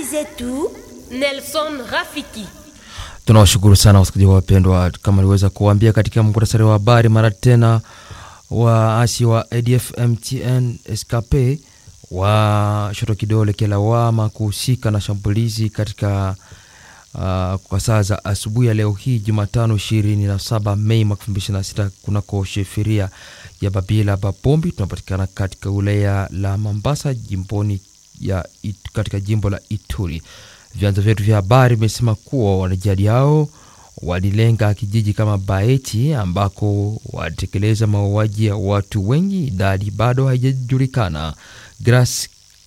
zetu Nelson Rafiki. Tunawashukuru sana wasikilizaji wapendwa, kama niliweza kuambia katika muktasari wa habari, mara tena waasi wa ADF MTN SKP wa shoto kidole kilawama kuhusika na shambulizi katika uh, kwa saa za asubuhi ya leo hii Jumatano 27 Mei mwaka 2026 kunako sheferia ya Babila Babombi. Tunapatikana katika wilaya la Mambasa jimboni ya it, katika jimbo la Ituri. Vyanzo vyetu vya habari vimesema kuwa wanajihadi hao walilenga kijiji kama Baeti ambako walitekeleza mauaji ya watu wengi, idadi bado haijajulikana. Grace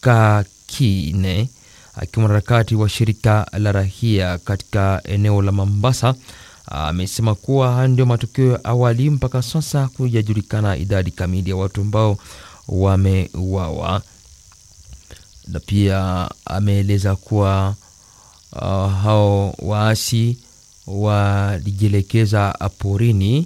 Kakine akiwa mwanaharakati wa shirika la rahia katika eneo la Mombasa amesema kuwa haya ndio matokeo ya awali. Mpaka sasa kujajulikana idadi kamili ya watu ambao wameuawa, na pia ameeleza kuwa uh, hao waasi walijielekeza porini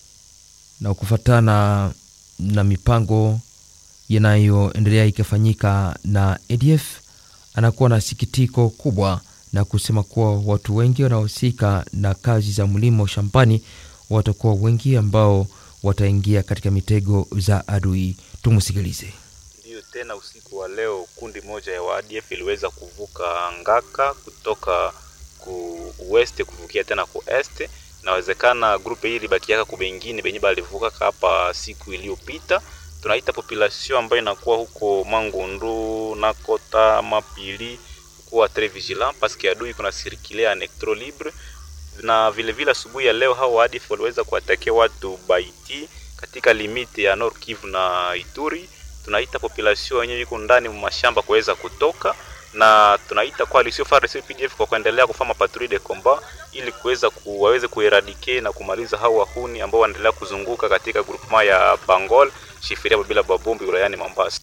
na kufatana na mipango yanayoendelea ikifanyika na ADF. Anakuwa na sikitiko kubwa na kusema kuwa watu wengi wanaohusika na kazi za mlimo shambani watakuwa wengi ambao wataingia katika mitego za adui. Tumusikilize. Ndiyo, tena usiku wa leo kundi moja ya waadf iliweza kuvuka Ngaka kutoka ku west kuvukia tena ku est. Inawezekana grupe hii libakiaka ku bengine benye balivuka hapa siku iliyopita. Tunaita population ambayo inakuwa huko Mangundu na Kota Mapili kuwa très vigilant parce que adui kuna circuler en electro libre, na vile vile asubuhi ya leo hao waadf waliweza kuatakia watu Baiti katika limiti ya Nord Kivu na Ituri. Tunaita population yenyewe iko ndani mwa mashamba kuweza kutoka na tunaita coalition FARDC UPDF kwa kuendelea kufanya patrouille de combat ili kuweza ku, waweze kueradicate na kumaliza hao wahuni ambao wanaendelea kuzunguka katika groupement ya Bangol shifiria bila babombi wilayani Mombasa.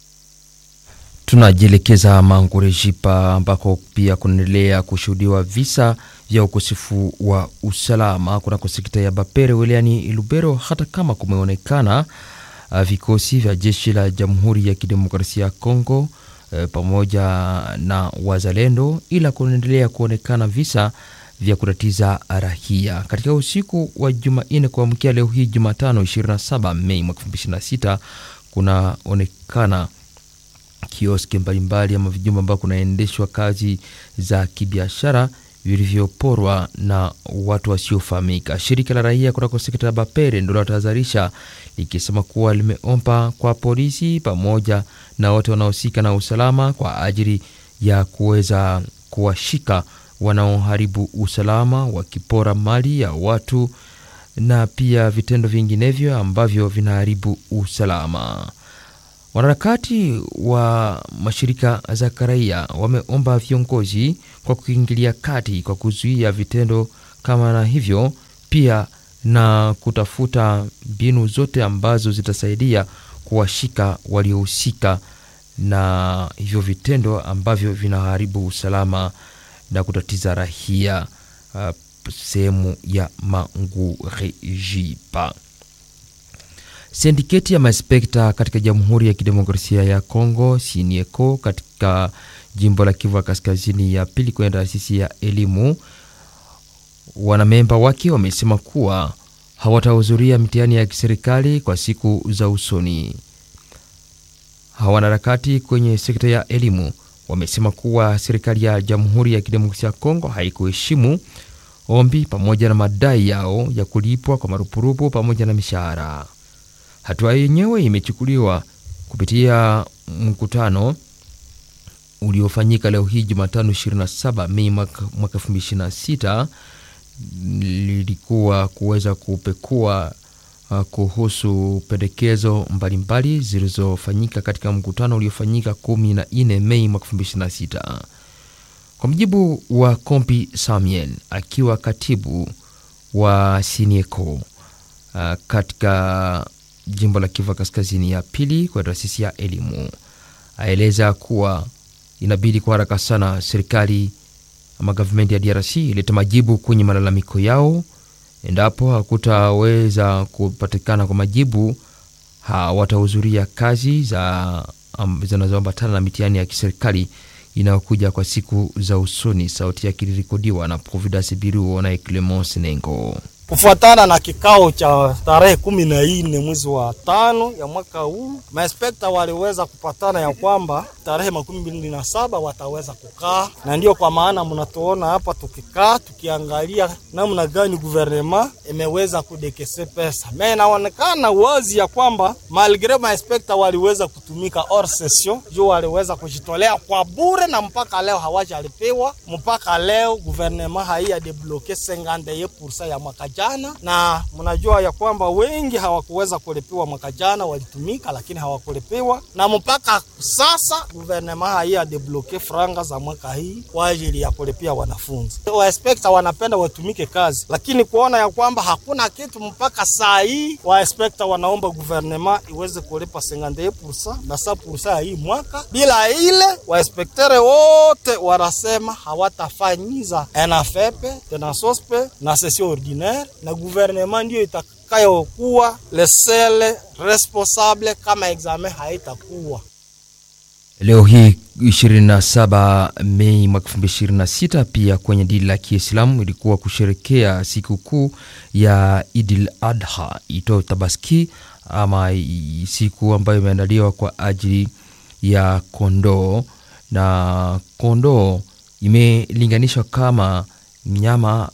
Tunajielekeza Mangurejipa ambako pia kunaendelea kushuhudiwa visa vya ukosefu wa usalama kunako sekta ya Bapere wilayani Lubero, hata kama kumeonekana uh, vikosi vya jeshi la Jamhuri ya Kidemokrasia ya Kongo uh, pamoja na wazalendo, ila kunaendelea kuonekana visa vya kutatiza rahia. Katika usiku wa Jumanne kuamkia leo hii Jumatano 27 Mei mwaka 2026 kunaonekana kioski mbalimbali ama vijumba ambao kunaendeshwa kazi za kibiashara vilivyoporwa na watu wasiofahamika. Shirika la raia kutoka sekta ya Bapere ndio linatahadharisha likisema kuwa limeomba kwa polisi pamoja na wote wanaohusika na usalama kwa ajili ya kuweza kuwashika wanaoharibu usalama, wakipora mali ya watu na pia vitendo vinginevyo ambavyo vinaharibu usalama. Wanaharakati wa mashirika za kiraia wameomba viongozi kwa kuingilia kati kwa kuzuia vitendo kama na hivyo, pia na kutafuta mbinu zote ambazo zitasaidia kuwashika waliohusika na hivyo vitendo ambavyo vinaharibu usalama na kutatiza rahia uh, sehemu ya Mangurejipa. Sindiketi ya maspekta katika Jamhuri ya Kidemokrasia ya Kongo Sinieko katika jimbo la Kivu ya Kaskazini ya pili kwenye taasisi ya elimu, wanamemba wake wamesema kuwa hawatahudhuria mitihani ya kiserikali kwa siku za usoni. Wanaharakati kwenye sekta ya elimu wamesema kuwa serikali ya Jamhuri ya Kidemokrasia ya Kongo haikuheshimu ombi pamoja na madai yao ya kulipwa kwa marupurupu pamoja na mishahara. Hatua yenyewe imechukuliwa kupitia mkutano uliofanyika leo hii Jumatano 27 Mei mwaka 2026, lilikuwa kuweza kupekua uh, kuhusu pendekezo mbalimbali zilizofanyika katika mkutano uliofanyika 14 Mei mwaka 2026. Kwa mujibu wa Kompi Samuel akiwa katibu wa Sinieko uh, katika jimbo la Kivu Kaskazini ya pili kwa taasisi ya elimu, aeleza kuwa inabidi kwa haraka sana serikali ama gavumenti ya DRC ilete majibu kwenye malalamiko yao. Endapo hakutaweza kupatikana kwa majibu, hawatahudhuria kazi za um, zinazoambatana na mitihani ya kiserikali inayokuja kwa siku za usoni. Sauti yake ilirekodiwa na Providence Biruo na Clemence Nengo. Kufuatana na kikao cha tarehe kumi na nne mwezi wa tano ya mwaka huu, mainspekta waliweza kupatana ya kwamba tarehe makumi mbili na saba wataweza kukaa, na ndiyo kwa maana mnatuona hapa tukikaa tukiangalia namna gani guvernema imeweza kudekese pesa. Me inaonekana wazi ya kwamba malgre mainspekta waliweza kutumika hors session, juu waliweza kujitolea kwa bure, na mpaka leo hawajalipewa. Mpaka leo guvernema haiya debloke 51% ya mwaka jana, na mnajua ya kwamba wengi hawakuweza kulipiwa mwaka jana, walitumika lakini hawakulipiwa, na mpaka sasa guvernema haiya debloke franga za mwaka hii kwa ajili ya kulipia wanafunzi. Wainspekta wanapenda watumike kazi, lakini kuona ya kwamba hakuna kitu mpaka saa hii, wainspekta wanaomba guvernema iweze kulipa 51% na 100% ya hii mwaka. Bila ile wainspektere wote wanasema hawatafanyiza NFEP tena sospe na session ordinaire, na guvernema ndio itakayokuwa lesele responsable kama examen haitakuwa Leo hii 27 Mei mwaka 2026, pia kwenye dini la Kiislamu ilikuwa kusherekea sikukuu ya Idil Adha ito Tabaski, ama siku ambayo imeandaliwa kwa ajili ya kondoo, na kondoo imelinganishwa kama mnyama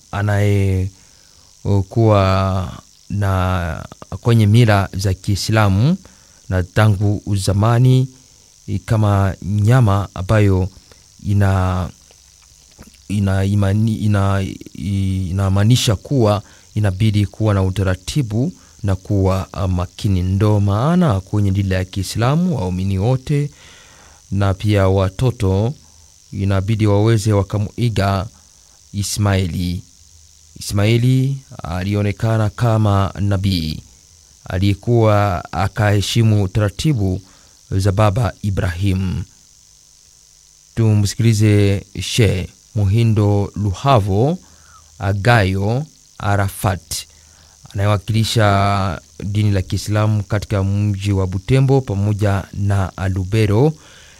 anayekuwa na kwenye mila za Kiislamu na tangu zamani kama nyama ambayo ina inamaanisha ina, ina, ina kuwa inabidi kuwa na utaratibu na kuwa makini. Ndo maana kwenye dini ya Kiislamu waumini wote na pia watoto inabidi waweze wakamuiga Ismaili. Ismaili alionekana kama nabii aliyekuwa akaheshimu taratibu za baba Ibrahim. Tumsikilize She Muhindo Luhavo Agayo Arafat anayewakilisha dini la Kiislamu katika mji wa Butembo pamoja na Lubero.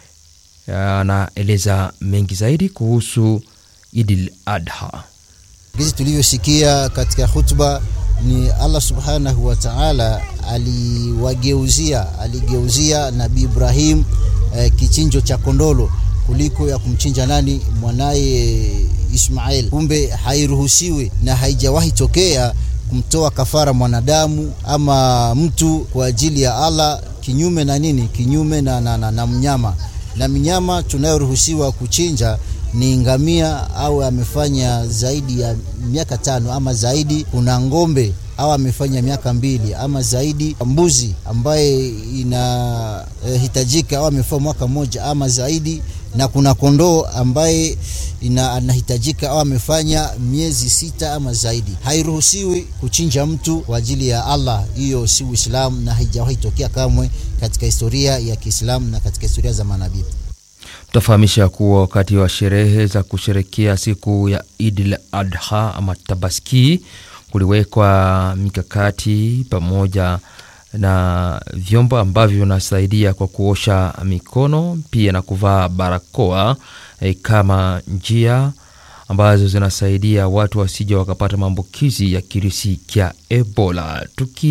Anaeleza mengi zaidi kuhusu Idil Adha. Gizi tulivyosikia katika hutuba ni Allah subhanahu wa ta'ala aliwageuzia aligeuzia Nabii Ibrahim eh, kichinjo cha kondolo kuliko ya kumchinja nani mwanaye Ismail. Kumbe hairuhusiwi na haijawahi tokea kumtoa kafara mwanadamu ama mtu kwa ajili ya Allah kinyume na nini, kinyume na, na, na, na mnyama na minyama tunayoruhusiwa kuchinja ni ngamia au amefanya zaidi ya miaka tano ama zaidi. Kuna ng'ombe au amefanya miaka mbili ama zaidi. Mbuzi ambaye inahitajika eh, au amefanya mwaka mmoja ama zaidi, na kuna kondoo ambaye ina, anahitajika au amefanya miezi sita ama zaidi. Hairuhusiwi kuchinja mtu kwa ajili ya Allah, hiyo si Uislamu na haijawahi tokea kamwe katika historia ya Kiislamu na katika historia za manabii. Tutafahamisha kuwa wakati wa sherehe za kusherekea siku ya Idil Adha ama Tabaski kuliwekwa mikakati pamoja na vyombo ambavyo vinasaidia kwa kuosha mikono pia na kuvaa barakoa eh, kama njia ambazo zinasaidia watu wasija wakapata maambukizi ya kirisi cha Ebola.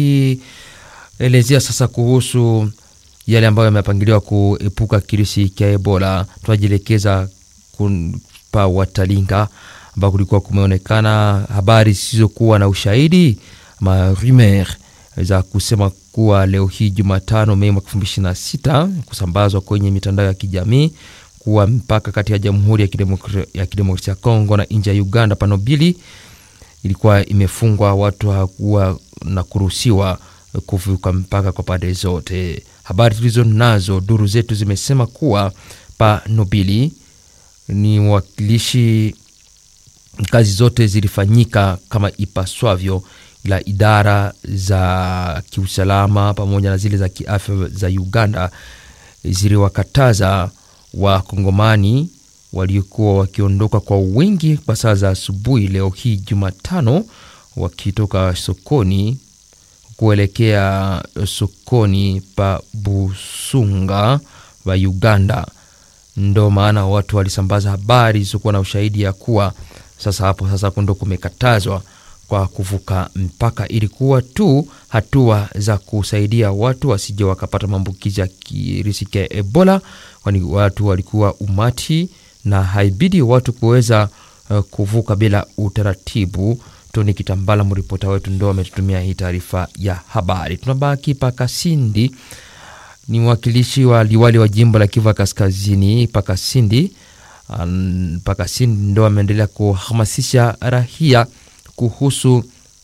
Tukielezea sasa kuhusu yale ambayo yamepangiliwa kuepuka kirisi cha Ebola, tunajielekeza pa Watalinga ambao kulikuwa kumeonekana habari zisizokuwa na ushahidi ma rumeur za kusema kuwa leo hii Jumatano Mei mwaka 2026 kusambazwa kwenye mitandao ya kijamii kuwa mpaka kati ya Jamhuri ya Kidemokrasia ya Kidemokrasia ya Kongo na nchi ya Uganda panobili ilikuwa imefungwa, watu hawakuwa na kuruhusiwa kuvuka mpaka kwa pande zote. Habari tulizo nazo, duru zetu zimesema kuwa pa Nobili ni mwakilishi, kazi zote zilifanyika kama ipaswavyo, ila idara za kiusalama pamoja na zile za kiafya za Uganda ziliwakataza Wakongomani waliokuwa wakiondoka kwa wingi kwa saa za asubuhi leo hii Jumatano, wakitoka sokoni kuelekea sokoni pa Busunga wa Uganda ndo maana watu walisambaza habari zisizokuwa na ushahidi ya kuwa sasa hapo sasa ndo kumekatazwa kwa kuvuka mpaka, ilikuwa tu hatua za kusaidia watu wasije wakapata maambukizi ya kirisi cha Ebola, kwani watu walikuwa umati na haibidi watu kuweza uh, kuvuka bila utaratibu. Toni Kitambala, mripota wetu, ndo ametutumia hii taarifa ya habari. Tunabaki Pakasindi, ni mwakilishi wa liwali wa jimbo la Kivu Kaskazini Pakasindi. Um, Pakasindi ndo ameendelea kuhamasisha rahia kuhusu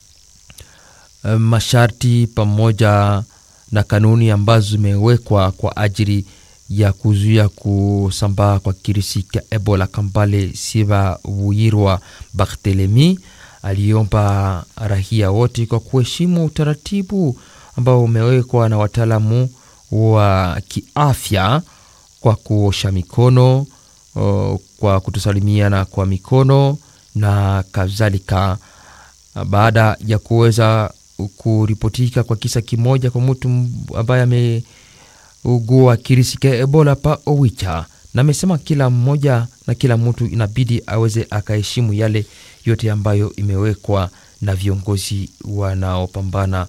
uh, masharti pamoja na kanuni ambazo zimewekwa kwa ajili ya kuzuia kusambaa kwa kirisi cha Ebola. Kambale Siva Buyirwa Barthelemy aliomba rahia wote kwa kuheshimu utaratibu ambao umewekwa na wataalamu wa kiafya kwa kuosha mikono, o, kwa kutosalimiana kwa mikono na kadhalika. Baada ya kuweza kuripotika kwa kisa kimoja kwa mtu ambaye ameugua kirisi cha Ebola pa Owicha, na amesema kila mmoja na kila mtu inabidi aweze akaheshimu yale yote ambayo imewekwa na viongozi wanaopambana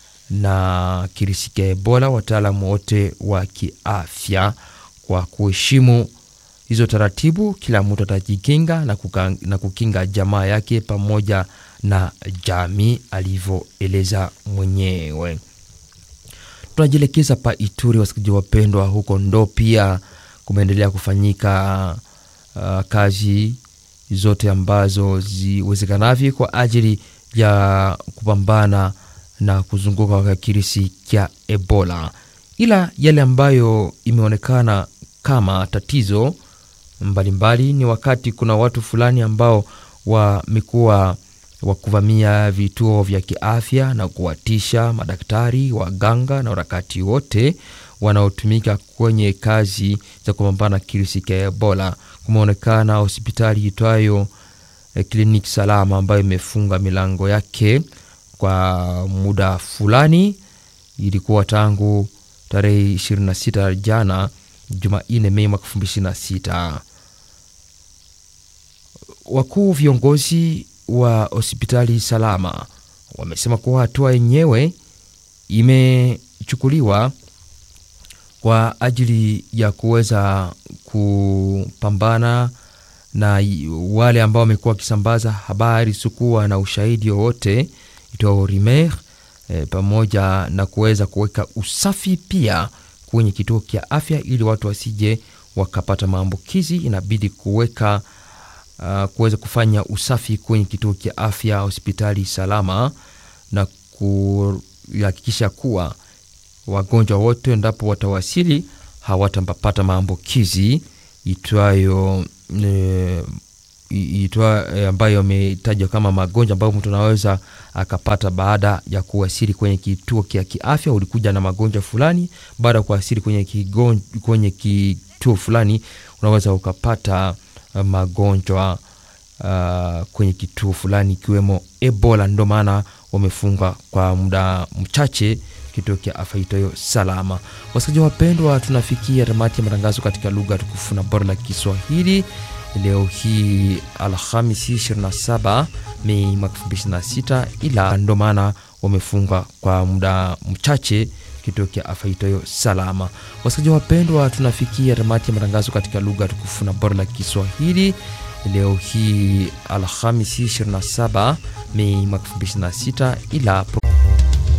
na kirisi cha Ebola, wataalamu wote wa kiafya. Kwa kuheshimu hizo taratibu, kila mtu atajikinga na, kuka, na kukinga jamaa yake pamoja na jamii, alivyoeleza mwenyewe. Tunajielekeza pa Ituri, wasikilizaji wapendwa, huko ndo pia kumeendelea kufanyika uh, kazi zote ambazo ziwezekanavyo kwa ajili ya kupambana na kuzunguka kwa kirisi cha Ebola, ila yale ambayo imeonekana kama tatizo mbalimbali mbali, ni wakati kuna watu fulani ambao wamekuwa wa kuvamia vituo vya kiafya na kuwatisha madaktari, waganga na warakati wote wanaotumika kwenye kazi za kupambana na kirisi cha Ebola. Kumeonekana hospitali itwayo eh, kliniki salama ambayo imefunga milango yake kwa muda fulani. Ilikuwa tangu tarehe 26 jana Jumanne, Mei mwaka 2026. Wakuu viongozi wa hospitali salama wamesema kuwa hatua yenyewe imechukuliwa kwa ajili ya kuweza kupambana na wale ambao wamekuwa wakisambaza habari sikuwa na ushahidi wowote itwao rimer e, pamoja na kuweza kuweka usafi pia kwenye kituo cha afya ili watu wasije wakapata maambukizi. Inabidi kuweka uh, kuweza kufanya usafi kwenye kituo cha afya hospitali salama na kuhakikisha kuwa wagonjwa wote endapo watawasili hawatapata maambukizi itwayo e, itwa e, ambayo ametajwa kama magonjwa ambayo mtu anaweza akapata baada ya kuwasili kwenye kituo cha kiafya. Ulikuja na magonjwa fulani, baada ya kuwasili kwenye, kigon, kwenye kituo fulani unaweza ukapata magonjwa uh, kwenye kituo fulani ikiwemo Ebola. Ndio maana wamefunga kwa muda mchache kituo cha afya itoyo salama. Wasikilizaji wapendwa, tunafikia tamati ya matangazo katika lugha tukufu na bora la Kiswahili leo hii Alhamisi 27 Mei mwaka 2026, ila ndo maana wamefunga kwa muda mchache kituo cha afya itoyo salama. Wasikilizaji wapendwa, tunafikia tamati ya matangazo katika lugha tukufu na bora la Kiswahili leo hii Alhamisi 27 Mei mwaka 2026, ila